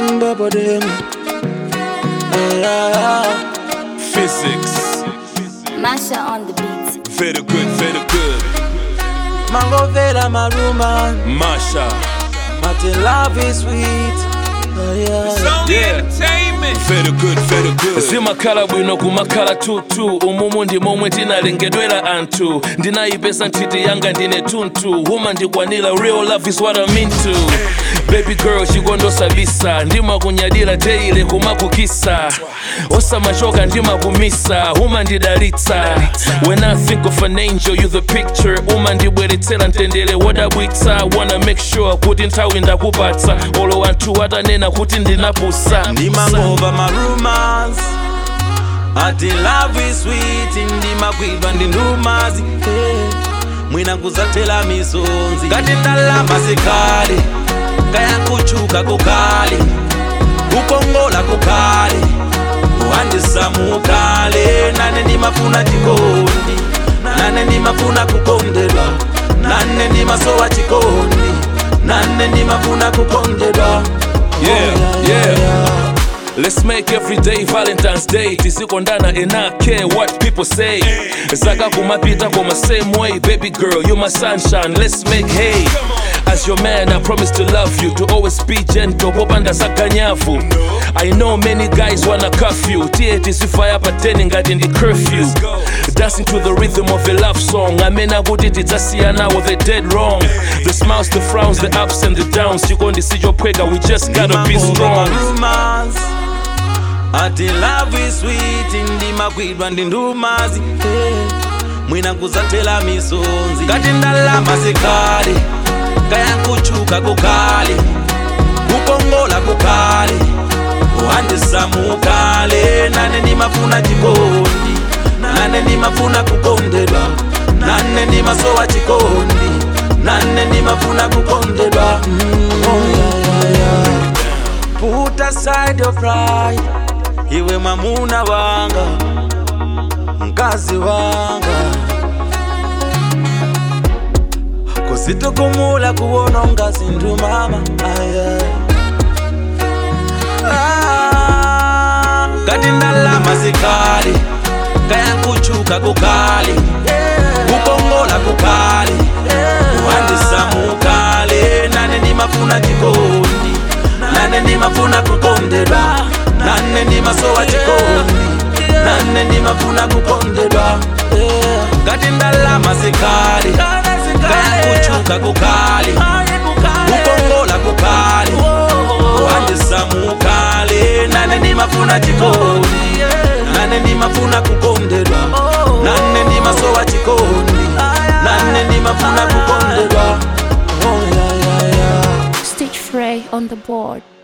Mm, bubble them. Ah, Physics. Masha on the beat. Very good, very good. mango vera maruma. Masha. Mate love is sweet. Oh, yeah. only Yeah. entertainment. Very good, very good. zimakhala bwino kumakhala tutu umumu ndi momwe tinalengedwera anthu ndinayipeza nthiti yanga ndine tuntu huma ndikwanira real love is what I'm into baby girl chikondosabisa ndimakunyadira teile kumakukisa osamachoka ndimakumisa huma ndidalitsa when i think of an angel you the picture uma ndibweretsera mtendere wodabwitsa wanna make sure kuti nthawi ndakupatsa olo anthu atanena kuti ndinapusa ndimangova marumors ati love is sweet ndimakwidwa ndi ndumazi hey. mwina kuzatela misonzi ngati ndalama zikale kaya kuchuka kukale kukongola kukale kuhandisamukale nane ndimafuna chikondi nane ndimafuna kukondedwa nane ndimasowa chikondi nane ndimafuna kukondedwa Yeah, yeah. Let's make every day Valentine's Day. Tisikondana and I care what people say. Zaka kumapita koma same way, baby girl, you my sunshine. Let's make hay. As your man, I promise to love you, to always be gentle. Popanda sakanyafu. I know many guys wanna cuff you. Tie tisifaya pateni ngati ndi curfew. Dancing to the rhythm of a love song. Amena kuti tidzasiyana with the dead wrong. The smiles, the frowns, the ups and the downs. Chikondi sichopweka, we just gotta be strong. rumors ati love is sweet ndimakwidwa ndi ndumazi hey. mwina kuzatela misonzi ngati ndalama zikale kaya kuchuka kukale kukongola kukale kuhandisamukale nane ndimafuna chikondi nane ndimafuna kukondedwa nane ndimasowa chikondi nane ndimafuna kukondedwa mm. oh, yeah, yeah, yeah. Put aside your pride iwe mwamuna wanga mkazi wanga kusitokumula kuwona ngazi ndu mama aya Ah, ngati ndalama zikale kaya kuchuka kukale kukongola kukale kuhandisamukale nane ndimafuna chikondi nane ndimafuna kukondedwa nane ndimasowa chikondi nane ndimafuna kukondedwa ngati ndalama zikale kaya kuchuka kukale kukongola kukale kuhandisamukale nane ndimafuna chikondi nane ndimafuna kukondedwa nane ndimasowa chikondi nane ndimafuna kukondedwa oh, yeah, yeah, yeah. Stitch Frey on the board.